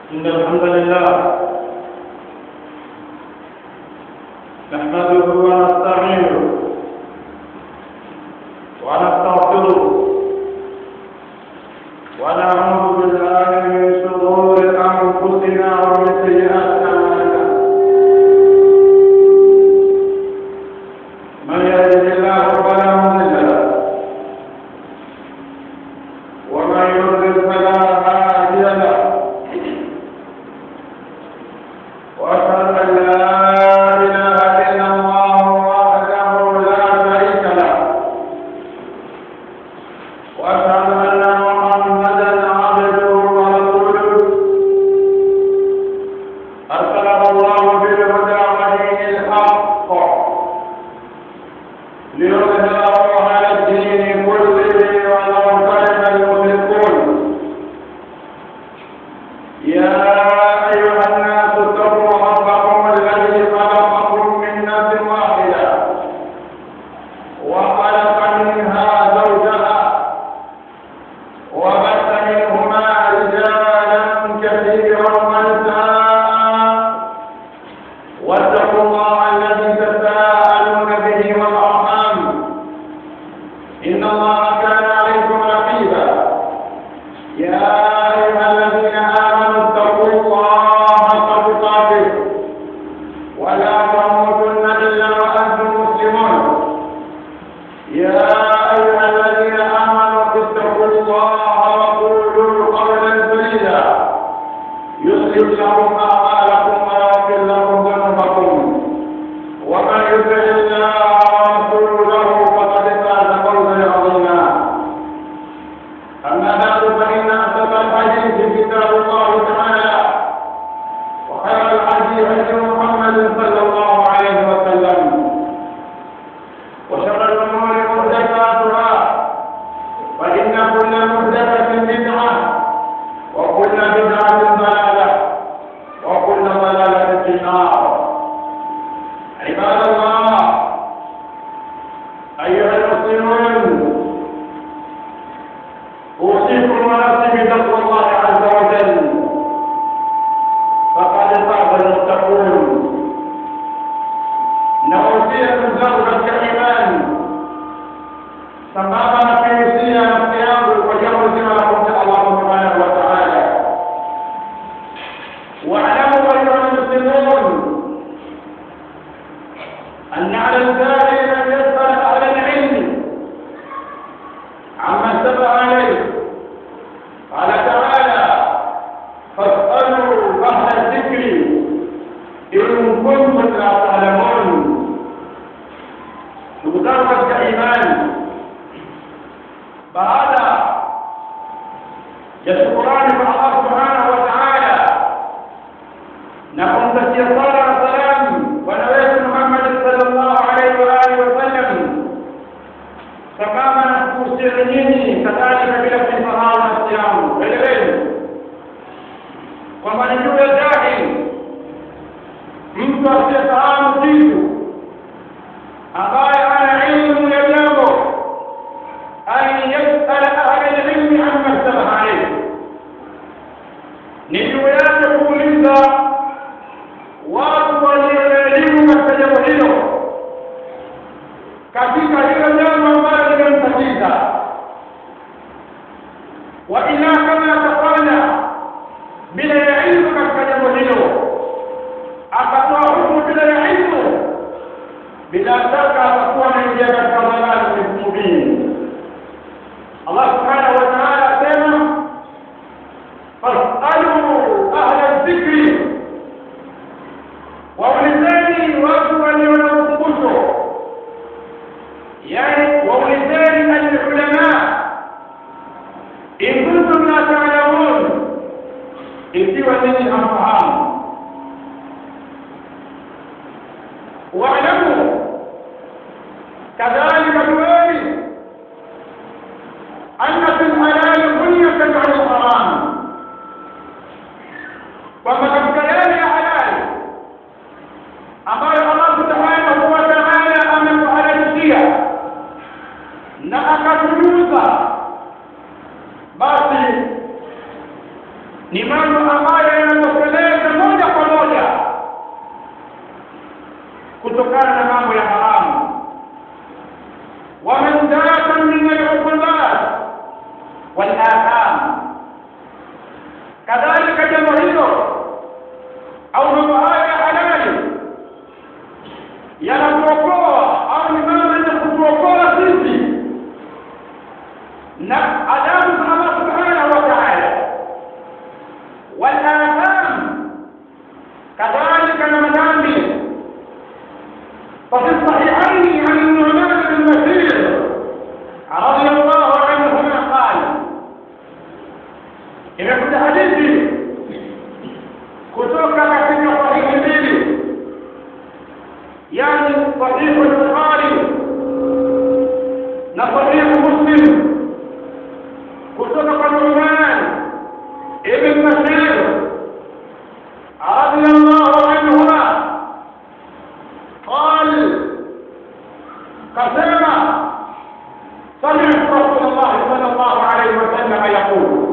إن الحمد لله نحمده ونستعينه ونستغفره ونعوذ بالله من شرور أنفسنا ومن سيئات أعمالنا من يهده الله فلا مضل له ومن يضلل فلا هادي له واشهد ان لا اله الا الله وحده لا شريك له واشهد ان محمدا عبده ورسوله ارسله الله بالهدى ودين الحق ليظهره على الدين كله ولو كره المشركون يا أيها الناس اتقوا ربكم الذي خلقكم من نفس واحدة وخلق منها زوجها وبث منهما رجالا كثيرا ونساء واتقوا الله الذي تساءلون به والأرحام إن الله كان عليكم رقيبا يا أيها الذين آمنوا اتقوا الله حق تقاته ولا تموتن إلا وأنتم مسلمون يا أيها الذين آمنوا اتقوا الله وقولوا قولا سديدا يصلح لكم أعمالكم ويغفر لكم ذنوبكم ومن يطع الله ورسوله فقد فاز فوزا عظيما أما بعد فإن أصدق الحديث كتاب الله تعالى وخير الحديث هدي محمد صلى الله عليه وسلم وشر الأمور محدثاتها فإن كل محدثة بدعة وكل بدعة ضلالة وكل ضلالة في النار عباد الله أيها المسلمون أوصيكم ونفسي بتقوى الله عز وجل فقد فاز المتقون نوصيكم زوجة الإيمان sambamba na kuihusia nafsi yangu kwa jambo zima la kumcha Allah subhanahu wa ta'ala. واعلموا أيها المسلمون أن على الداعي أن يسأل أهل العلم عما سبق عليه قال تعالى فاسألوا أهل الذكر إن كنتم لا تعلمون تقدروا كإيمان baada ya shukurani kwa Allah subhanahu wa ta'ala na kumtakia sala na salamu bwana wetu Muhammad sallallahu alaihi wa alihi wasallam sambamba na kuhusiana nyinyi kadhalika bila kuisahau nafsi yangu eleweni kwamba ni juu ya jahili mtu asiyefahamu kitu ambaye ana ilmu ya jambo أن يسأل أهل العلم عما اشتبه عليه ni juu yake kuuliza watu walioelimu katika jambo hilo katika hilo jambo ambalo limemtatiza wa ila kama atafanya bila ya ilmu katika jambo hilo akatoa hukumu bila ya ilmu bila shaka atakuwa anaingia katika dhalali mubini Allah subhanahu wa ta'ala asema fasalu ahla dhikri, waulizeni watu walio na ukumbusho, yani waulizeni alulama in kuntum la ta'lamun, ikiwa ninyi hamfahamu. Waalamu kadhalika jueni أن في الحلال غنية عن الحرام kwamba katika yale ya halali ambayo Allah subhanahu wa ta'ala ametuhalalishia na akatujuza basi ni mambo ambayo yanatosheleza moja kwa moja kutokana na mambo ya haramu ومنزلة من العقوبات والآثام كذلك جمهور أو مبايع حلال yanatuokoa au ni mambo yenye kutuokoa sisi na adabu za Allah subhanahu wa ta'ala walatham kadhalika na madhambi ففي الصحيحين عن النعمان بن بشير رضي الله عنهما قال imekuja hadithi kutoka katika sahihi mbili yani sahihu al-bukhari na sahihu muslim kutoka kwa nu'man ibn bashir radiyallahu anhuma قال قسم سمعت رسول الله صلى الله عليه وسلم يقول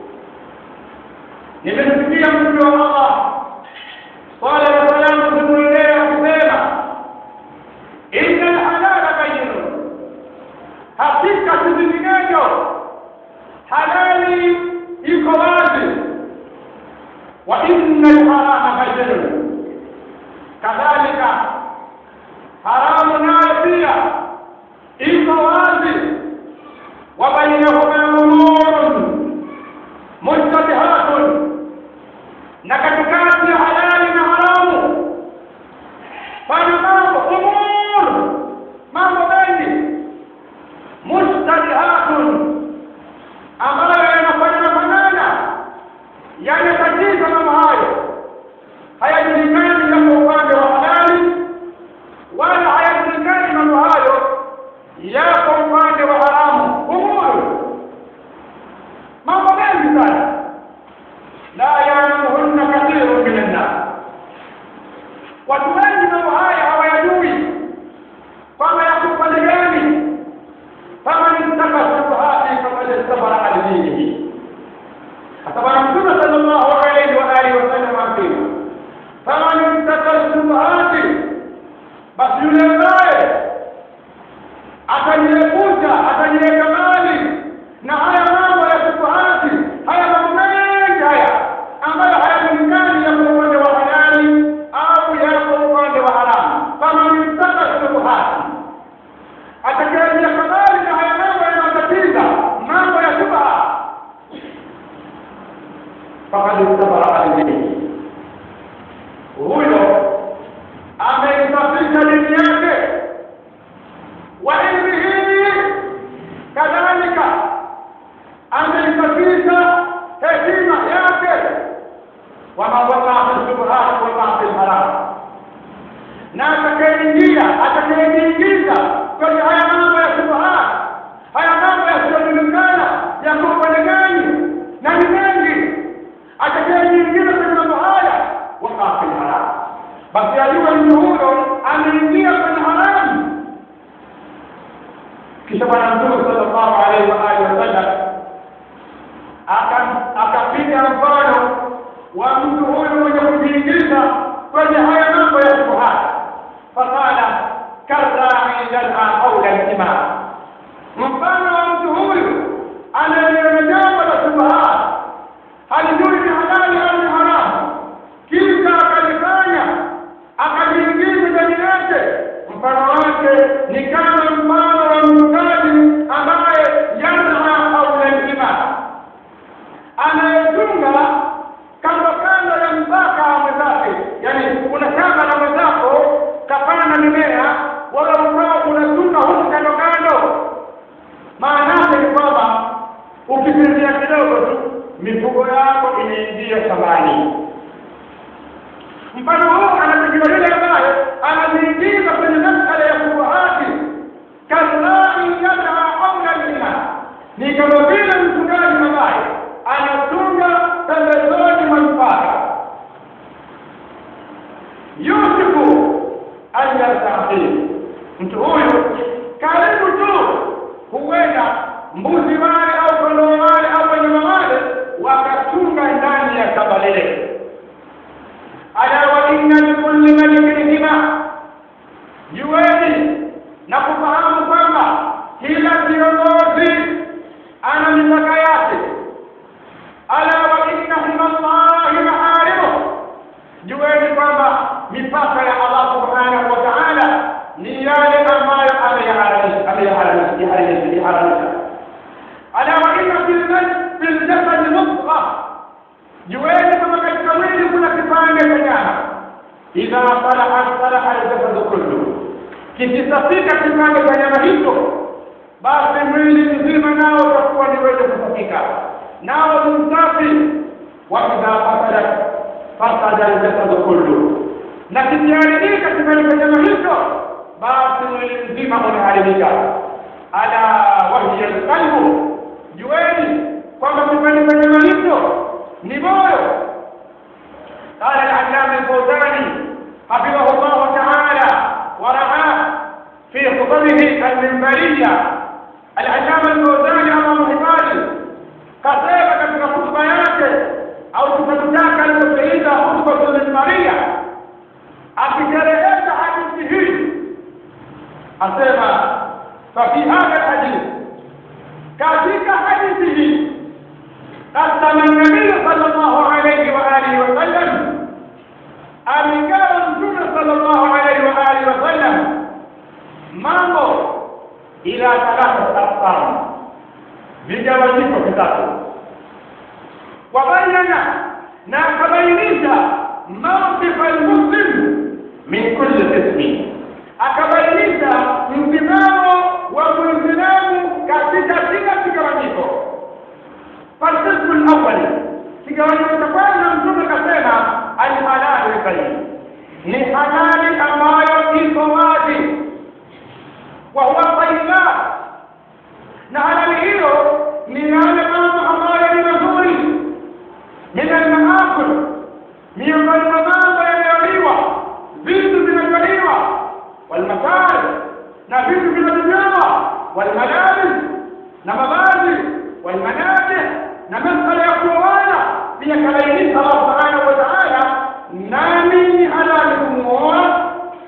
nimemsikia mtume wa Allah sala na salamu zimwendea kusema inna alhalala bayyinun, hakika si vinginevyo halali iko wazi, wa inna alharama bayyinun, kadhalika haramu nayo pia iko wazi, wa bainahuma umurun mushtabihatun na katikati ya halali na haramu pana mambo umur mambo mengi mushtabihatun ambayo yanafanana fanana yanatatiza mambo hayo hayajulikani yako upande wa halali wala hayajulikani mambo hayo yako upande wa haramu umuru mambo mengi sana la yalamuhunna kathirun min annas watu wengi mambo haya hawayajui kwamba yako upande gani faman ittaka shubuhati fakad istabara an dinihi hata bwana mtume sallallahu alayhi wa alihi wasallam asema faman ittaka shubuhati basi yule ambaye atajiepusha atajiweka mbali na haya mambo ya shubuhati haya mambo mengi haya ambayo hayajulikani yako upande wa halali au yako upande wa haramu kama mtaka shubuhati atakayejiweka mbali na haya mambo yanayotatiza mambo ya shubha fakad istabara alidini huyo ameisafisha dini yake wa ilmihi kadhalika ameisafisha heshima yake wama wakaa fi shubuhati wakaa fi lharam na atakayeingia atakayejiingiza kwenye haya mambo ya shubuhati haya mambo yasiyojulikana yako upande gani na ni mengi atakayejiingiza kwenye mambo haya wakaa fi lharam basi ajue mtu huyo ameingia kwenye haramu kisha bwana mtume sallallahu alaihi wa alihi wasallam akapiga mfano wa mtu huyu mwenye kujiingiza kwenye haya mambo ya shubuhati faqala karrai yalha qaula al-imam mfano wa mtu huyu anayeliona jambo la shubuhati halijui ni halali au ni haramu kisha akalifanya akajiingiza ndani yake mfano wake ni kama mfano wa mchungaji ambaye yanha qaula al-imam anayetunga kando kando ya mpaka wa mwenzake yani kuna shamba la mwenzako kapanda mimea wala ukawa unatunga huku kando kando maana yake ni kwamba ukipitia kidogo tu mifugo yako inaingia shambani mfano huu anapigiwa yule ambaye anajiingiza kwenye masala ya shubuhati kalai yadha qaula lima ni kama vile mchungaji ambaye anatunga pembezoni mwa mpaka yusufu alyastafiri mtu huyu karibu tu huenda mbuzi wale au kondoo wale au wanyama wale wakatunga ndani mamlaka yake ala wa inna min allahi maharimu jueni kwamba mipaka ya allah subhanahu wa taala ni yale ambayo ameyaharamisha ala wa inna fil jasadi mudgha jueni kwamba katika mwili kuna kipande cha nyama idha salahat salaha aljasadu kullu kikisafika kipande cha nyama hicho basi mwili mzima nao utakuwa ni wenye kusafika nao ni msafi wa idha fasadat fasada aljasadu kullu na kikiharibika kipande cha nyama hicho basi mwili mzima umeharibika ala wahiya alqalbu jueni kwamba kipande cha nyama hicho ni moyo قال العلامة الفوزاني حفظه الله تعالى ورعاه في خطبه المنبرية العلامة الفوزاني أمام حفاظه قصيبة katika خطبة yake au kitabu chake alichokiita khutbatu minbaria akisherehesha hadithi hii asema fafi hadha alhadith katika hadithi hii قسم النبي صلى الله عليه وآله وسلم amegawa mtume sallallahu alaihi wa alihi wasallam mambo ila thalatha aqsam vigawanyiko vitatu wabayana na akabainisha mawqifa almuslim min kulli qismi akabainisha msimamo wa muislamu katika kila kigawanyiko falqismu alawwal kigawanyiko cha kwanza mtume kasema alhalali bayin ni halali ambayo iko wazi wa huwa tayyibat na halali hiyo ni yale mambo ambayo ni mazuri min almaakul miongoni mwa mambo yanayoliwa vitu vinavyoliwa walmasari na vitu vinavyojawa walmalabis na mavazi walmanajih na masala ya kuoana pia kabainisha Allah subhanahu wa ta'ala nani ni halali kumuoa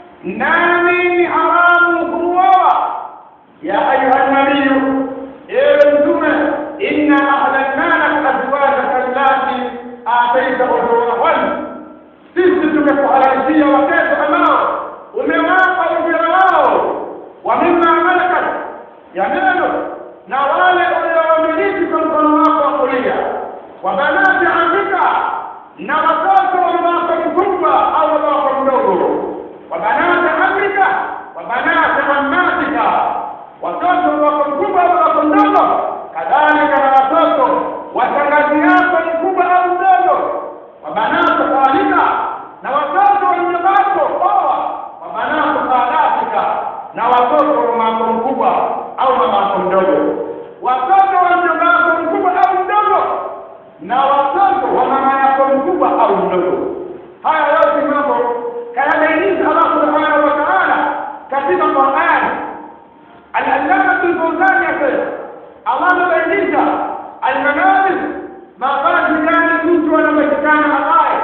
nani ni haramu kumuoa ya ayuha nabiyu ewe mtume inna ahlalnaka azwajaka allati ataita ujurahun sisi tumekuhalalishia watoto ambao umewapa ujira wao wa mimma malakat yaminu na wale uliowamiliki kwa mkono wako wa kulia wa banati amika na watoto wa babako mkubwa au babako mdogo wa banati amika wa banati ammatika watoto wa babako mkubwa au babako mdogo kadhalika na watoto wa shangazi yako mkubwa au mdogo wa banati khalika na watoto wa mjomako oa wa banati khalatika na watoto wa mamako mkubwa au mamako mdogo watoto wa mjomako mkubwa au mdogo na watoto wa mama yako mkubwa au mdogo haya yote mambo kayabainisha Allah subhanahu wa ta'ala katika Qur'an al-allama al-fawzani akasema Allah amebainisha al-manazil mavazi gani mtu anapatikana ambaye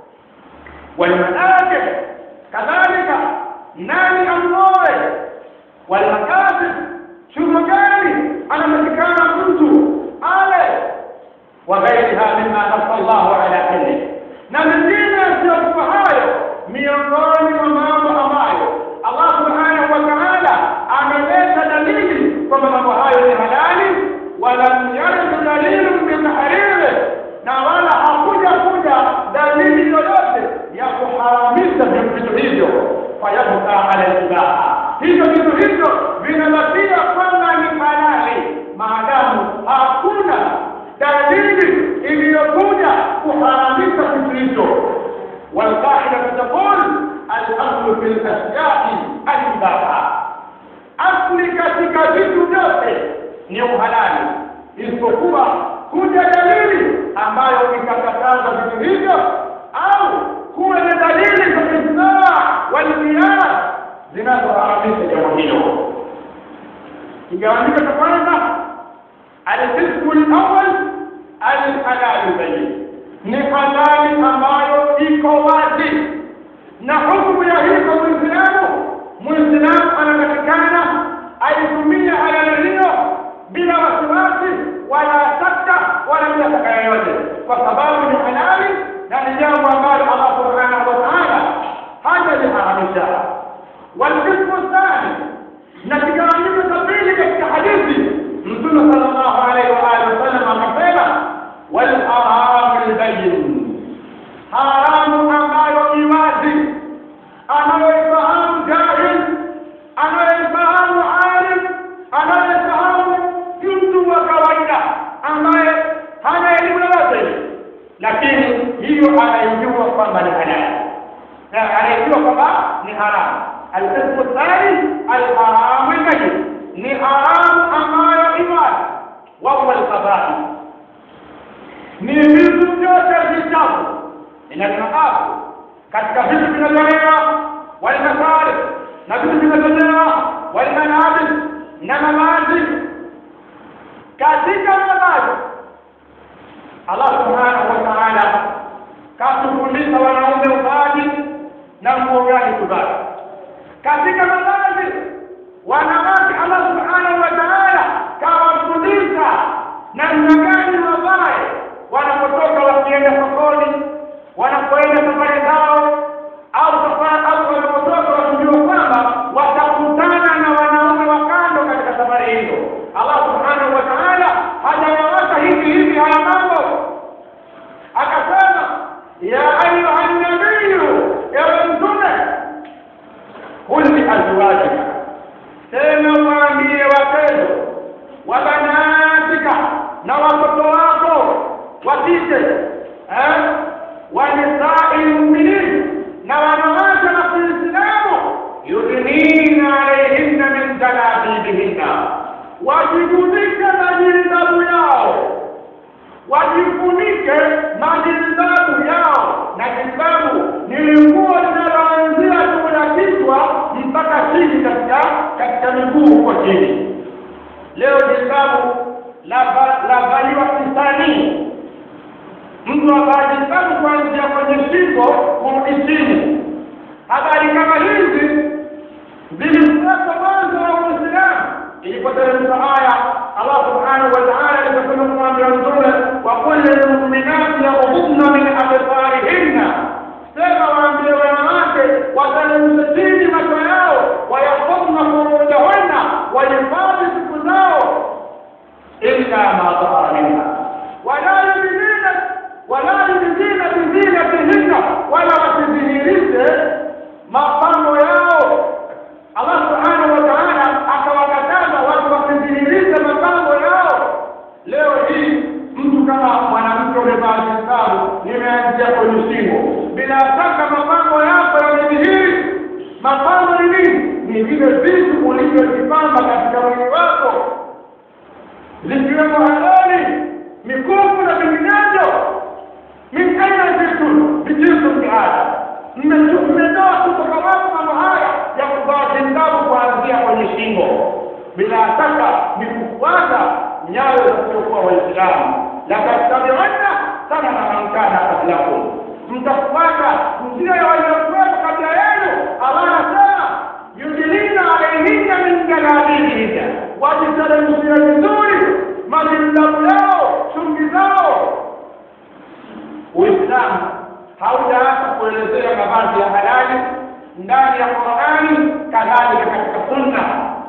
والمآكل كذلك nani amoe والمكاسب shughuli gani anapatikana mtu ale وغيرها مما نص الله على كله na mengine yasiyokuwa hayo miongoni mwa mambo ambayo Allah subhanahu wa ta'ala ameleta dalili kwamba mambo hayo ni halali walam yarid dalilun bitahrimi na wala hakuja kuja dalili yoyote ya kuharamisha vitu hivyo fayabqa ala ibaha hivyo vitu hivyo vinabakia kwamba ni halali maadamu hakuna dalili iliyokuja kuharamisha kitu hicho والقاعدة تقول الأصل في الأشياء الإباحة asli katika vitu vyote ni uhalali isipokuwa kuja dalili ambayo ikakataza vitu hivyo au kuwe na dalili za ijmaa walqiyas zinazoharamisha jambo hilo kigawanyiko cha kwanza alqismu lawal alhalali bayin ni halali ambayo iko wazi na hukumu ya hiko muislamu muislamu anatakikana aitumie halali hiyo bila wasiwasi wala ndiyo anayejua kwamba ni halali na anayejua kwamba ni haramu alqismu thani alharamu lbayyin ni haramu ambayo iwazi wahuwa alqabaih ni vitu vyote vichafu vinavyoafu katika vitu vinavyolewa walmasarif na vitu vinavyolewa walmanabis na mavazi katika mavazi Allah subhanahu wa ta'ala katufundisha wanaume uvaji na nguo gani kuvaa katika mavazi wanawake Allah subhanahu wa ta'ala kawafundisha namna gani wavae wanapotoka wakienda sokoni wanapoenda safari zao au safari au wanapotoka wakijua kwamba watakutana na wanaume wa kando katika safari hizo Allah subhanahu wa ta'ala hajayawacha hivi hivi haya mambo akasema ya ayuha nabiyu ewe mtume qul li azwajika sema waambie wapendo wa banatika na watoto wako wa kike eh wa nisai lmuminin na wanawake wa kiislamu yudnina alaihinna min jalabibihinna wajifunike majilbabu yao wajifunike majilbabu yao na jilbabu ni nguo linaloanzia juu ya kichwa mpaka chini katika katika miguu huko chini leo jilbabu lavaliwa kisanii mtu avaa jilbabu kuanzia kwenye shingo kurudi chini habari kama hizi zilikuwepo mwanzo wa uislamu ilipoteremka aya Allah subhanahu wa ta'ala aliposema kumwambia mtume wa kulli lmuminati yaghudna min absarihinna sema waambie wanawake wateremshe chini macho yao wayahfadhna furujahunna wahifadhi siku zao illa ma dhahara minha wala yubdina wala yubdina bizinatihinna wala wasidhihirishe mapambo yao Allah subhanahu wa ta'ala akawakataza watu wasidhihirishe mapambo yao leo hii mtu kama mwanamke umevaa hisabu nimeanzia kwenye shingo bila shaka mapambo yako yamedhihiri mapambo ni nini ni vile vitu ulivyovipamba katika mwili wako zikiwemo halali mikufu na vinginevyo min aina vitu vijinsu mkiada mmetoa kutoka wapi mambo haya ya kuvaa jilbabu kuanzia kwenye shingo bila shaka ni kufuata nyayo zisizokuwa waislamu latattabi'anna sanana man kana qablakum mtafuata njia ya waliokuwepo kabla yenu Allah anasema yudilina alaihinna min jalabibihinna wajiteremshia vizuri majilbabu yao chungi zao uislamu haujaanza kuelezea mavazi ya halali ndani ya Qur'ani kadhalika katika sunna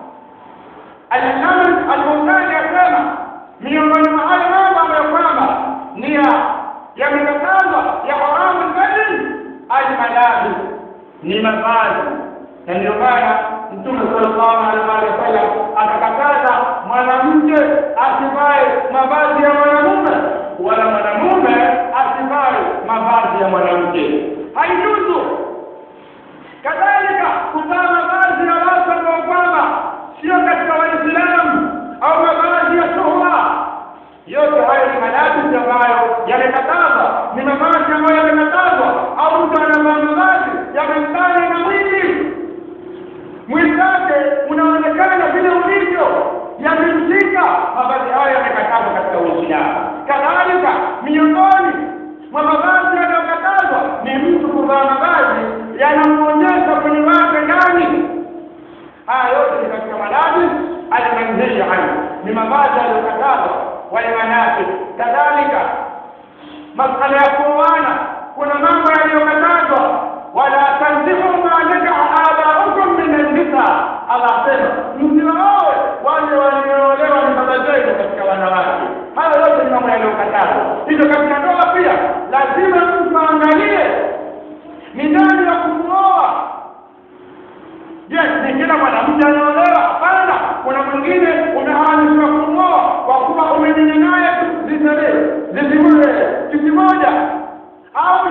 al-Imam al-Bukhari asema miongoni mwa hayo mambo ambayo kwamba ni yamekatazwa ya haramu al-badin al-malabi ni mavazi na ndio maana Mtume sallallahu alaihi wasallam akakataza mwanamke asivae mavazi ya mwanamume wala mwanamume asivae mavazi ya mwanamke haijuzu kadhalika kuvaa mavazi ya watu ambao kwamba sio katika waislamu au mavazi ya shuhra yote hayo ni malabisi ambayo yamekatazwa ni mavazi ambayo yamekatazwa au mtu anavaa mavazi yamembana na mwili mwili wake unaonekana vile ulivyo yamemshika mavazi hayo yamekatazwa katika uislamu kadhalika miongoni mwa mavazi yanayokatazwa ni mtu kuvaa mavazi yanamuonyesha mwili wake ndani haya yote ni katika malazi almanhiya anhu ni mavazi yaliyokatazwa walmanasik kadhalika masala ya kuoana kuna mambo yaliyokatazwa wala tanzihu ma nakaha abaukum min annisa Allah asema msiwaoe wale walioolewa ni baba zenu katika wanawake hayo yote ni mambo yaliyokatazwa hivyo katika ndoa pia lazima mtu aangalie ni nani ya kumuoa je ni kila mwanamke anaolewa hapana kuna mwingine umeharamishwa kumuoa kwa kuwa umenyenya naye zizile zizimule kitu moja au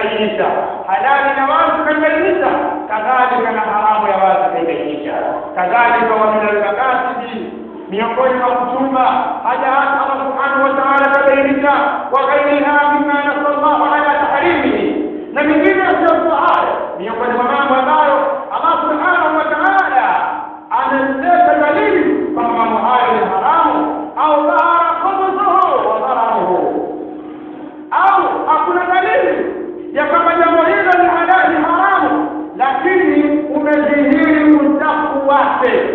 kabainisha halali na wazi kabainisha kadhalika na haramu ya wazi kabainisha kadhalika wa min almakasibi miongoni mwa kuchunga haja hata Allah subhanahu wa ta'ala kabainisha wa ghairiha mimma nasallahu ala tahrimihi na mengine yasiyokuwa hayo miongoni mwa mambo ambayo Allah subhanahu wa ta'ala ameleta dalili kwamba mambo hayo ni haramu au dhahara khubuthuhu wa dhararuhu au hakuna dalili ya kwamba jambo hilo ni halali haramu lakini umedhihiri uchafu wake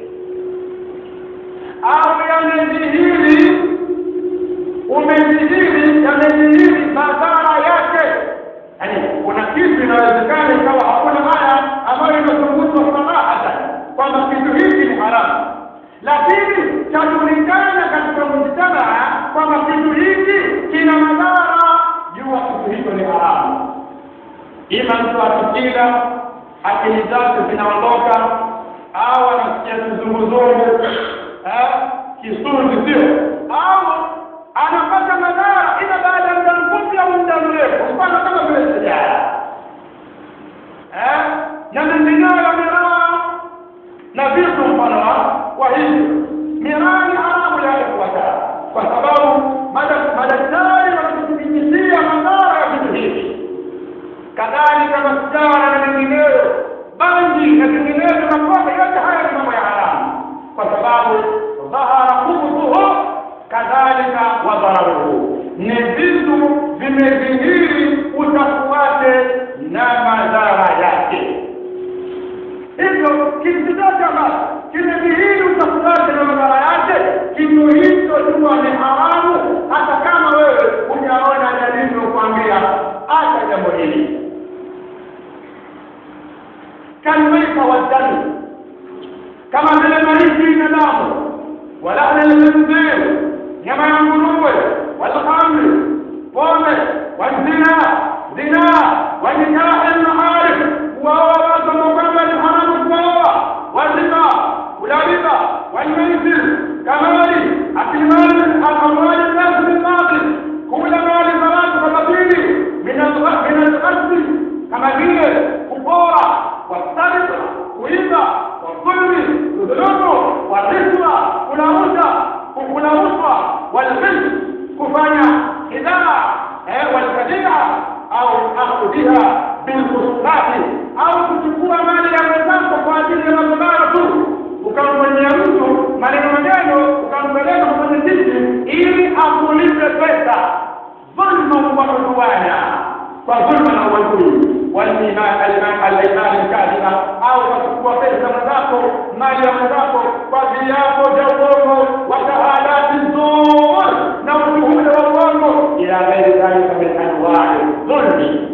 au yamedhihiri umedhihiri yamedhihiri madhara yake yaani kuna kitu inawezekana ikawa hakuna haya ambayo inazungumzwa sarahatan kwamba kitu hiki ni haramu lakini chajulikana katika mujtamaa kwamba kitu hiki kina madhara jua kitu hicho ni haramu ima mtu akikila akili zake zinaondoka au anasikia kizunguzungu eh, kisunzi sio au anapata madhara ila baada ya muda mfupi au muda mrefu mfano kama vile sigara eh, na mengineyo ya miraa na vitu mfano wa hivyo miraa ni haramu ya ifuata kwa sababu madaktari wanatuthibitishia madhara ya vitu hivi kadhalika masijara na mengineyo bangi na vinginevyo na pombe yote haya ni mambo ya haramu kwa sababu dhahara khubuthuhu kadhalika wa dhararuhu ni vitu vimedhihiri uchafu wake na madhara yake hivyo kitu chochote ambacho kimedhihiri uchafu wake na madhara yake kitu hicho jua ni haramu hata kama wewe hujaona dalili kukwambia acha jambo hili kalmaita waddami kama vile maiti na damu walahna lkhinzir nyama ya nguruwe walhamri pombe wazina zina wanikahi lmaharif kuwaoa watu ambao kwamba ni haramu kuwaoa wazima kulariba walmaisir kamali akilmali amwali nasi bilbatil kula mali za watu kwa batili min alghasbi kama vile kupora wasarika kuiba والظلم kudhulumu warishwa kulauza kulauzwa walghis kufanya idhaa walkadia au akhudhiha bilkhusrati au kuchukua mali ya mwenzako kwa ajili ya magombano tu ukamfanyia mtu maneno maneno ukampeleka kwa mwenyekiti ili akulipe pesa dhulma wa udwana kwa dhulma na uadui والايمان الايمان الكاذبه au kuchukua pesa mwenzako mali ya mwenzako kwa ajili yako ya uongo wa shahadati zur na ushuhuda wa uongo ila ghairi dhalika min anwai dhulmi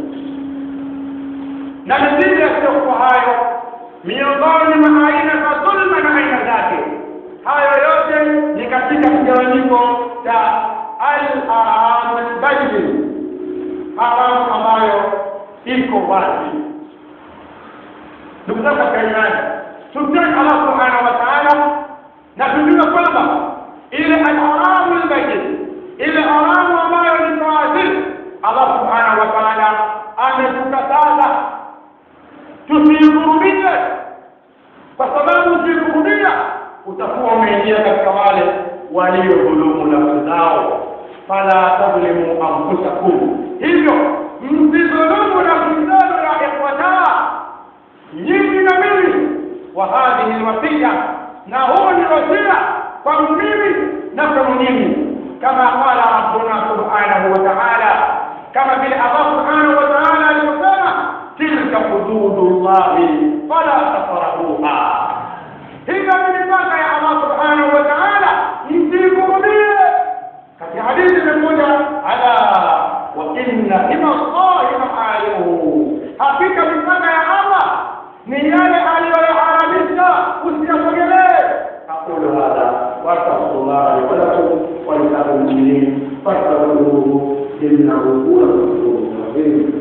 na mengine yasiyokuwa hayo miongoni mwa aina za dhulma na aina zake hayo yote ni katika kigawanyiko cha al-haram al-bayyin haramu ambayo iko wazi ndugu zangu katika imani tumtaki Allah subhanahu wa ta'ala na tujue kwamba ile alharamu albayyin ile haramu ambayo ni wazi Allah subhanahu wa ta'ala ametukataza tusiihurumie kwa sababu ukiihurumia utakuwa umeingia katika wale waliodhulumu nafsi zao fala tadhlimu anfusakum hivyo msidhulumu nafsi zenu ya ikhwata nyinyi na mimi wa hadhihi alwasiya na huu ni wasia kwangu mimi na kwenu nyinyi kama qala rabbuna subhanahu wa ta'ala kama vile Allah subhanahu wa ta'ala alivyosema tilka hududullahi fala tafrahuha hivyo ni mipaka ya Allah subhanahu wa ta'ala msikurudie katika hadithi imekuja ala wa inna hima Allahi maharimuhu hakika mipaka ya Allah ni yale aliyoyaharamisha usiyasogelee aqulu hadha wa astaghfirullahi wa lakum wa lisa'il mu'minin fastaghfiruhu innahu huwa al-ghafurur rahim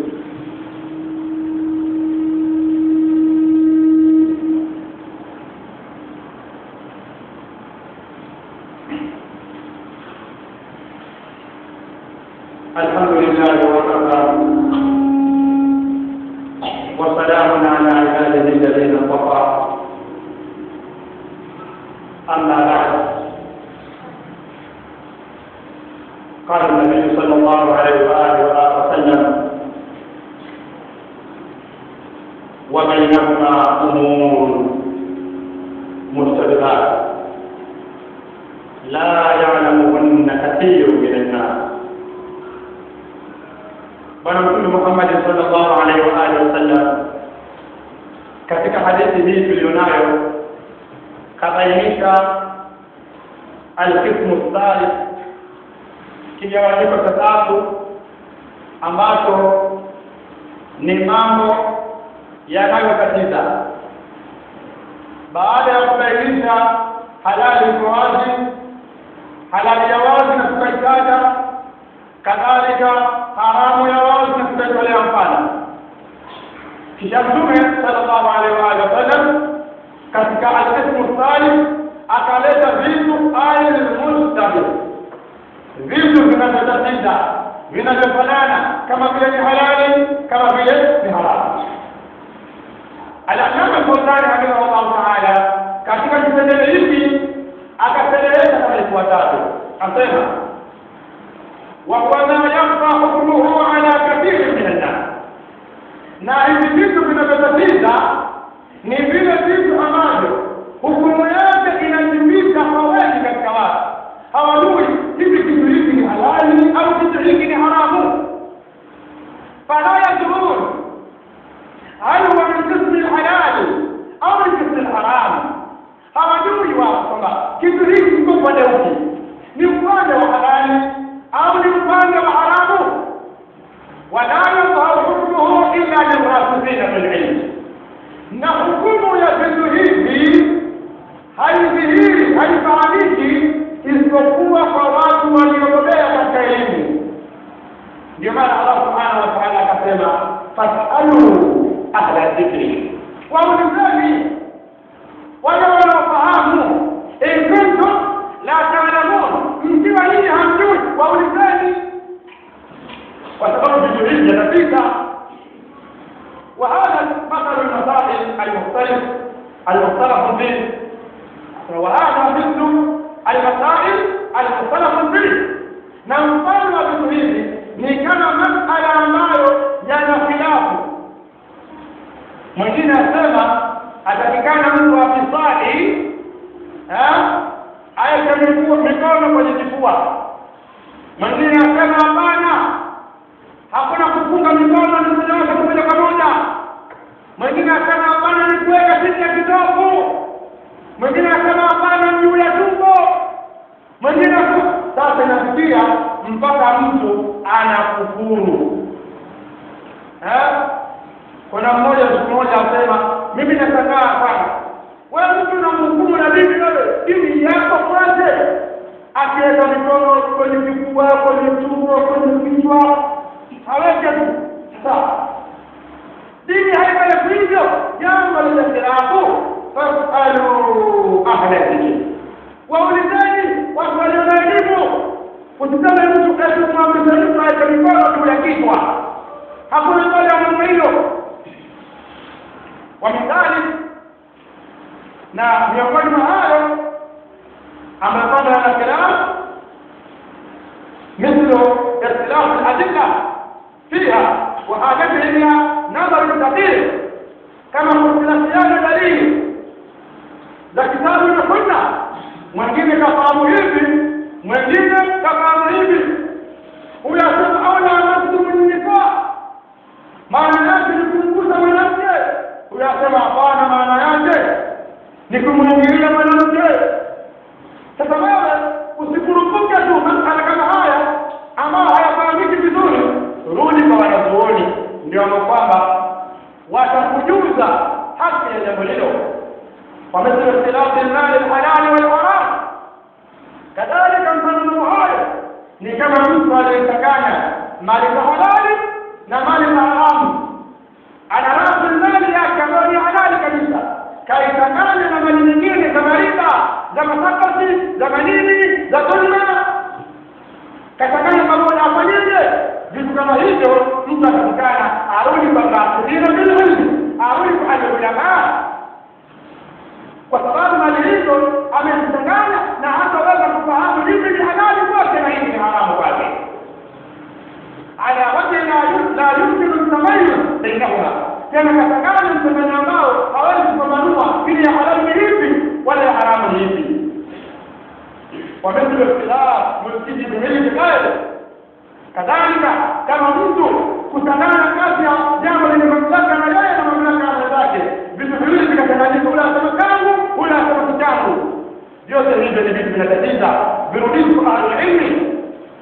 الحمد لله وكفى وسلام على عباده الذين اصطفى أما بعد قال النبي صلى الله عليه وآله وسلم وبينهما أمور مشتبهات لا يعلمهن كثير من الناس bwana mtume Muhammad sallallahu alaihi wa alihi wasallam katika hadithi hii tulionayo kabainisha alqismu thalith kigawanyiko cha tatu ambacho ni mambo yanayotatiza baada ya kubainisha halali iko wazi halali ya wazi na tukaitaja kadhalika haramu ya wazi na tutaitolea mfano kisha mtume sallallahu alaihi wa alihi wasallam katika alqismu thalith akaleta vitu almustabih vitu vinavyotatiza vinavyofanana kama vile ni halali kama vile ni haramu al-Allama Al-Fawzani rahimahullah ta'ala katika kipengele hiki akaeleza kama ifuatavyo asema وهو ما يخفى حكمه على كثير من الناس na hivi vitu vinavyotatiza ni vile vitu ambavyo hukumu yake inajibika kwa wengi katika watu hawajui hivi kitu hiki ni halali au kitu hiki ni haramu fala yadrun hal huwa min qismi lhalali au min qismi lharamu hawajui wao kwamba kitu hiki kiko upande upi ni upande wa halali au ni upande wa haramu wala yadhharu hukmuhu illa lirasikhina fil ilm na hukumu ya vitu hivi haidhihiri haifahamiki isipokuwa kwa watu waliobobea katika elimu ndio maana allah subhanahu wa taala akasema fasalu ahla dhikri waulizeni wale wanaofahamu in kuntum la taalamun mkiwa nyinyi hamjui waulizeni kwa sababu vitu hivi vinapita وهذا مثل المسائل المختلف المختلف فيه وهذا مثل المسائل المختلف فيه na mfano wa vitu hivi ni kama masala ambayo yana khilafu mwingine asema atakikana mtu afisali aeke mikono kwenye kifua mwingine asema hapana hakuna kufunga mikono ni kunyoosha moja kwa moja mwingine asema hapana ni kuweka chini ya kitovu mwingine asema hapana juu ya tumbo mwingine sasa inafikia mpaka mtu anakufuru kuna mmoja siku moja asema mimi nashangaa sana wewe mtu unamhukumu na dini wewe dini yako kwanza akiweka mikono kwenye kifua kwenye tumbo kwenye kichwa aweke tu sawa dini haifai hivyo jambo lile khilafu fasalu ahla dhikri waulizeni watu walio na elimu usiseme mtu eti kumwamrisha mtu aweke mikono juu ya kichwa hakuna mbele ya namna hiyo wamidhali na miongoni mwa hayo amepanda na khilafu مثل اختلاف الأدلة فيها وحاجتها إلى نظر دقيق كما اختلافيان دليل za kitabu na sunna mwingine kafahamu hivi mwingine kafahamu hivi huyo asema aula masdumu nisa maana yake ni kumgusa mwanamke huyo asema hapana maana yake ni kumwingilia mwanamke sasa wewe usikurupuke tu masala kama haya ambayo hayafahamiki vizuri rudi kwa wanazuoni ndio kwamba watakujuza haki ya jambo hilo ومثل اختلاف المال الحلال والحرام كذلك mfano hayo ni kama mtu aliyechanganya mali za halali na mali za haramu ana rasilimali yake ambayo ni halali kabisa kaichanganya na mali nyingine kama riba za masakasi za manini za dhulma kachanganya pamoja afanyeje vitu kama hivyo mtu atakikana arudi kwa rasilimali bililmi bainahuma tena katanganya mchanganya ambao hawezi kupambanua ili ya halali ni ipi wala ya haramu ni ipi ومثل اختلاف ملكه بملك غيره kadhalika kama mtu kutangana kati ya jambo lenye mamlaka na yeye na mamlaka ya mwenzake vitu viwili vikachanganyika ule asema kangu ule asema kichangu vyote hivyo ni vitu vinatatiza virudishwe kwa ahlulilmi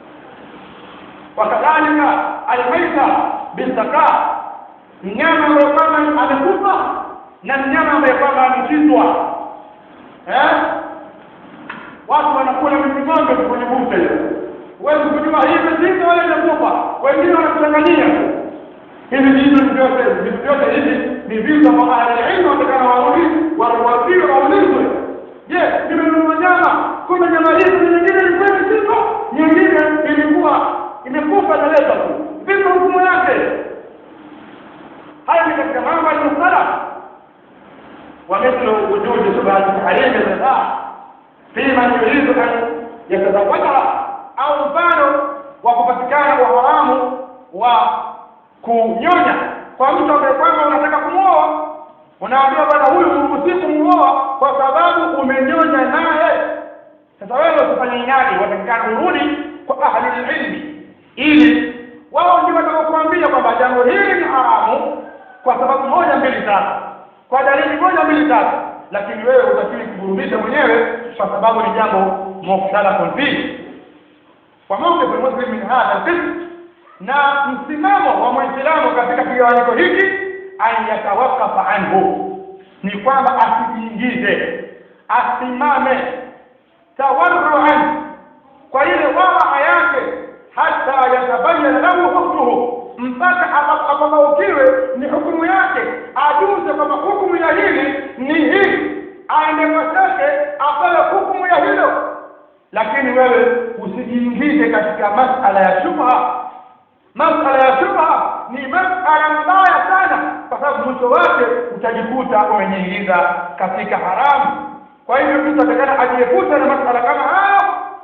wakadhalika almaita bisaka mnyama ambaye kwamba amekufa na mnyama ambaye kwamba amechinjwa eh watu wanakula miti ng'ombe kwenye bucha hiyo huwezi kujua hii imechinjwa wala imekufa wengine wanakuchanganyia hivi vitu ni vyote vitu vyote hivi ni vitu ambavyo ahlulilmu watakana warudi warudiwe waulizwe je nimenunua nyama kumbe nyama hii kuna nyingine ilikuwa imechinjwa nyingine ilikuwa imekufa inaletwa tu vipi hukumu yake haya ni katika mambo ya msala ومثل وجود شبهة تحريم الرضاع في من يريد أن يتزوجها au mfano wa kupatikana uharamu wa kunyonya kwa mtu ambaye kwamba unataka kumwoa unaambiwa bwana huyu huruhusi kumuoa kwa sababu umenyonya naye sasa wewe usifanye inadi watakikana urudi kwa ahlul ilmi ili wao ndio watakaokuambia kwamba jambo hili ni haramu kwa sababu moja mbili tatu kwa dalili moja mbili tatu lakini wewe utakiwi kuburudisha mwenyewe kwa sababu ni jambo mukhtalafun fihi wa mawqif almuslim min hadha alqism na msimamo wa muislamu katika kigawanyiko hiki an yatawakafa anhu ni kwamba asijiingize asimame tawarruan kwa ile waraa yake hata yatabayana lahu hukmuhu mpaka apamaukiwe ni hukumu yake ajuze kwamba hukumu ya hili ni hii aende kwa shekhe apewe hukumu ya hilo lakini wewe usijiingize katika masala ya shubha masala ya shubha ni masala mbaya sana kwa sababu mwisho wake utajikuta umejiingiza katika haramu kwa hivyo mtu atakana ajiepusha na masala kama hayo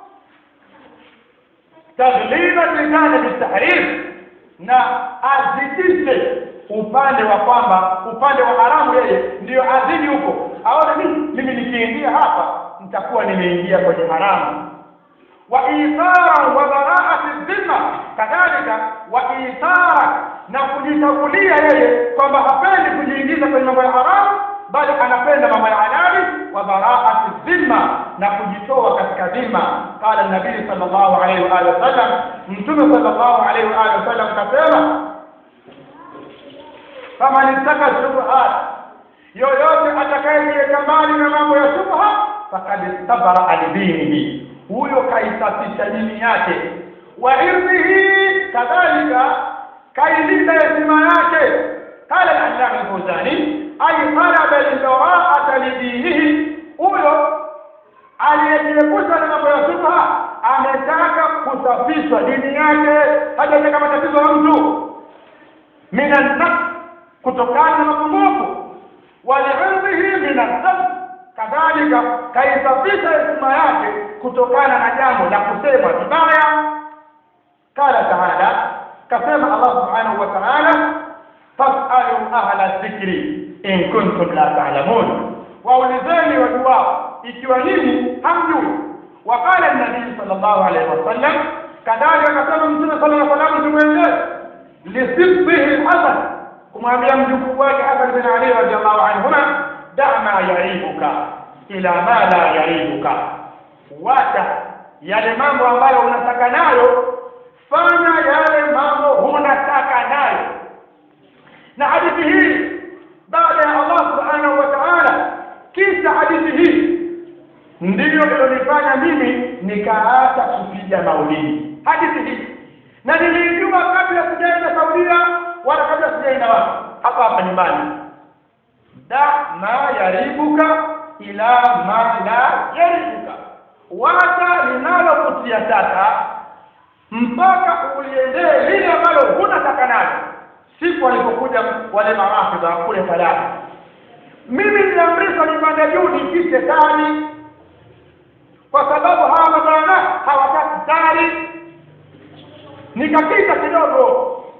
tagliba lisani bitahrim na azidishe upande wa kwamba upande wa haramu yeye ndiyo azidi huko aone mimi mimi nikiingia hapa nitakuwa nimeingia kwenye haramu wa ithara wa baraati dhimma kadhalika wa ithara na kujitangulia yeye kwamba hapendi kujiingiza kwenye mambo ya haramu bali anapenda mambo ya halali wa baraati dhimma na kujitoa katika dhima qala nabii sallallahu alaihi wa alihi wasallam mtume sallallahu alaihi wa alihi wasallam kasema kama nitaka shubhat yoyote atakayejiweka mbali na mambo ya shubha fakad istabara alidinihi huyo kaisafisha dini yake wa irdhihi kadhalika kailinda heshima yake qala al-allama al-fawzani ay talaba al-bara'ata lidinihi huyo aliyejiepusha na mambo ya shubha ametaka kusafishwa dini yake hajataka matatizo ya mtu minan nafs kutokana na mapungufu walirdhihi minan dhanb kadhalika kaisafisha heshima yake kutokana na jambo la kusema vibaya qala taala kasema Allah subhanahu wa ta'ala fasalu ahla dhikri in kuntum la ta'lamun waulizeni wajuwao ikiwa nyinyi hamjui waqala an-nabii sallallahu alayhi wasallam kadhalika akasema mtume sallallahu alayhi wasallam tumwendee lisibbihi al-hasan kumwambia mjukuu wake Hasan bin Ali radhiallahu anhuma da ma yaribuka ila ma la yaribuka wacha yale mambo ambayo unataka nayo fanya yale mambo hunataka nayo na hadithi hii baada ya Allah subhanahu wa ta'ala kisha hadithi hii ndiyo ilonifanya mimi nikaacha kupiga maulidi hadithi hii na nilijua kabla sijaenda Saudia wala kabla sijaenda wapi hapa hapa nyumbani da ma yaribuka ila ma la yaribuka wacha linalokutia taka mpaka uliendee lile ambalo hunataka nalo siku walipokuja wale marafidha kule falaki mimi niliamrishwa nipande juu nipishe tani kwa sababu hawa mabwana hawataki tari nikapita kidogo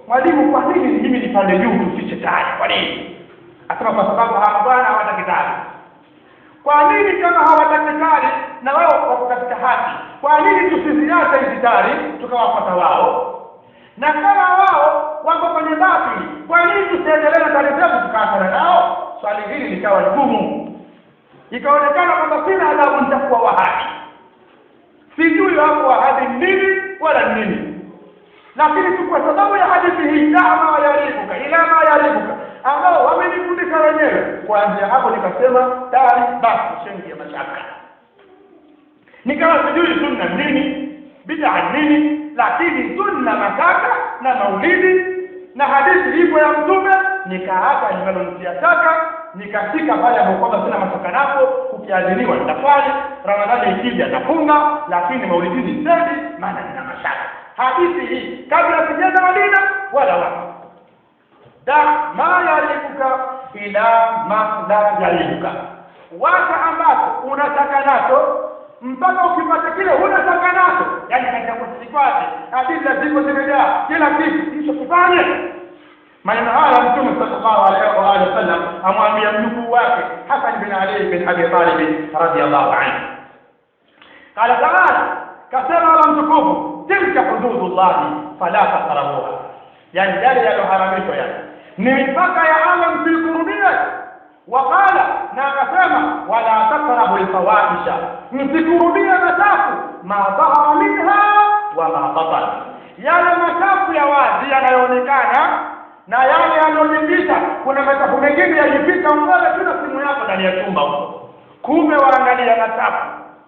mwalimu kwa nini mimi nipande juu tufiche tari kwa nini asema kwa sababu hawa bwana hawataki tari kwa nini kama hawataki tari na wao wako katika haki kwa nini tusiziache hizi tari tukawafuata wao na kama wao wako kwenye batili kwa nini tusiendelee na tari zetu tukaachana nao swali hili likawa gumu ikaonekana kwamba sina adabu nitakuwa wahabi sijui hapo wahabi nini wala nini lakini tu kwa sababu ya hadithi hii dama yaribuka ila ma yaribuka ambao wamenifundisha wenyewe kuanzia hapo nikasema tayari basi shengi ya mashaka nikawa sijui sunna nini bid'a nini lakini sunna mashaka na maulidi na hadithi ipo ya mtume nikaacha linalonitia shaka nikashika pale ambapo kwamba sina mashaka napo kukiadhiniwa nitafanya ramadhani ikija nafunga lakini maulidini sendi maana nina mashaka hadithi hii kabla sijaenda Madina wala wapi da ma yaribuka ila ma la yaribuka wacha ambacho unataka nacho mpaka ukipata kile unataka nacho yani katika kusiki kwake hadithi zipo zimejaa kila kitu hicho kifanye maneno haya mtume sallallahu alaihi wa alihi wasallam amwambia mjukuu wake Hasan bin Ali bin Abi Talib radiyallahu anhu qala ta'ala kasema Allah mtukufu tilka hududullahi fala taqrabuha yani yale yaloharamishwa yani ni mipaka ya Allah msikurubie wakala na akasema wala taqrabu alfawahisha msikurubie machafu ma dhahara minha wa ma batana yale machafu ya wazi yanayoonekana na yale yanayojificha kuna machafu mengine yajificha mbele tu na simu yako ndani ya chumba huko kumbe waangalia machafu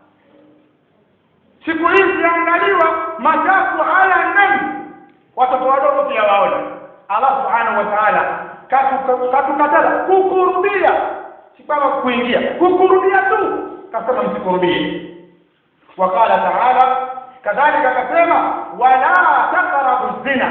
siku hizi yaangaliwa machafu haya ndani watoto wadogo pia waona Allah subhanahu wa ta'ala katukataza kukurubia si kama kuingia kukurubia tu kasema msikurubie wakala taala kadhalika akasema wala taqrabu zina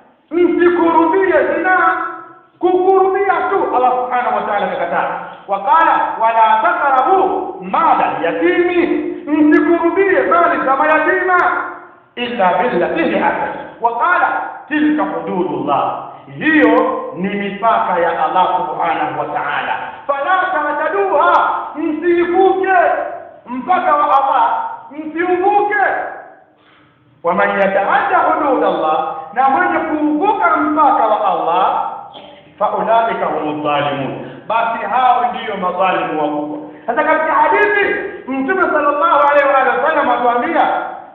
msikurubie zina kukurubia tu Allah subhanahu wa ta'ala kakataa wakala wala taqrabu mala yatimi msikurubie mali za mayatima illa billati hi hasan wakala tilka hududullah hiyo ni mipaka ya Allah subhanahu wa ta'ala fala ta'taduha msivuke mpaka wa Allah msiuvuke waman yataadda hudud Allah na mwenye kuvuka mpaka wa Allah faulaika humu dhalimun basi hao ndiyo madhalimu wakubwa sasa katika hadithi mtume sallallahu alaihi wa sallam atuambia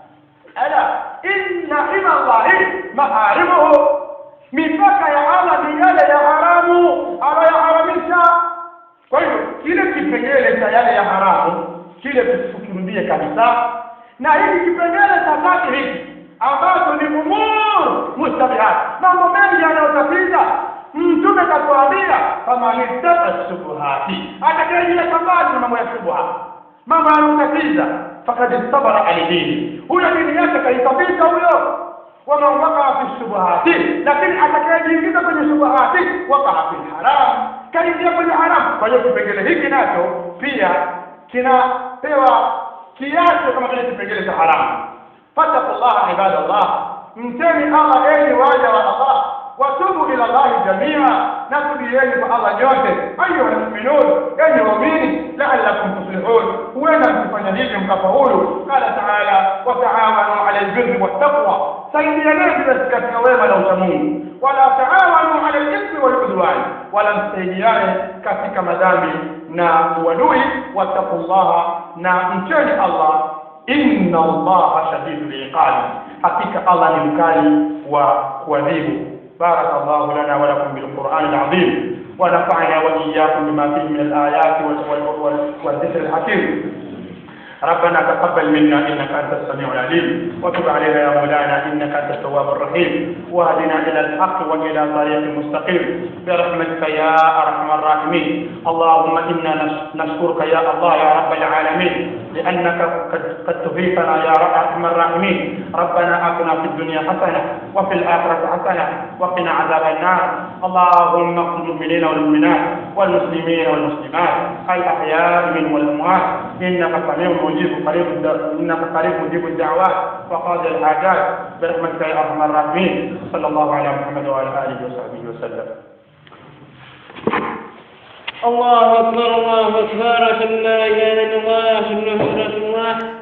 ala inna hima Allahi maharimuhu mipaka ya Allah ni yale ya haramu anayoharamisha kwa hivyo kile kipengele cha yale ya haramu kile tusikimbie kabisa na hiki kipengele cha tatu hiki ambacho ni umur mustabihat mambo mengi yanayotatiza mtume katuambia kama nitaka shubuhati atakayejia sambali na mambo ya shubuha mambo yanayotatiza fakad sabara alidini huyo dini yake kaisafisha huyo ومن وقع في الشبهات لكن atakayejiingiza kwenye shubuhati wakaa fi haram kaingia kwenye haram kwa hiyo kipengele hiki nacho pia kinapewa kiacho kama vile kipengele cha haramu fattaqullaha ibadallah mteni Allah enyi waja wa Allah watubu ila Allah jamia na tubieni kwa Allah nyote ayuha almu'minun enyi waumini la'allakum tuflihun huenda mkifanya hivyo mkafaulu qala ta'ala wa ta'awanu 'ala albirri wattaqwa saidianeni basi katika wema na uchamungu wala taawanu 'ala al-ithmi wal 'udwan wala msaidiane katika madhambi na uadui wattaqullaha na mcheni Allah inna Allah shadidul iqab hakika Allah ni mkali wa kuadhibu بارك الله لنا ولكم بالقرآن العظيم ونفعنا وإياكم بما فيه من الآيات والذكر الحكيم ربنا تقبل منا انك انت السميع العليم وتب علينا يا مولانا انك انت التواب الرحيم واهدنا الى الحق والى طريق مستقيم برحمتك يا ارحم الراحمين اللهم انا نشكرك يا الله يا رب العالمين لأنك قد, قد تفيقنا يا أرحم الراحمين ربنا آتنا في الدنيا حسنة وفي الآخرة حسنة وقنا عذاب النار اللهم اغفر المؤمنين والمؤمنات والمسلمين والمسلمات الأحياء منهم والأموات إنك سميع مجيب قريب إنك قريب مجيب الدعوات وقاضي الحاجات برحمتك يا أرحم الراحمين صلى الله على محمد وعلى آله وصحبه وسلم الله أكبر الله أكبر أشهد أن لا إله إلا الله أشهد أن محمدا رسول الله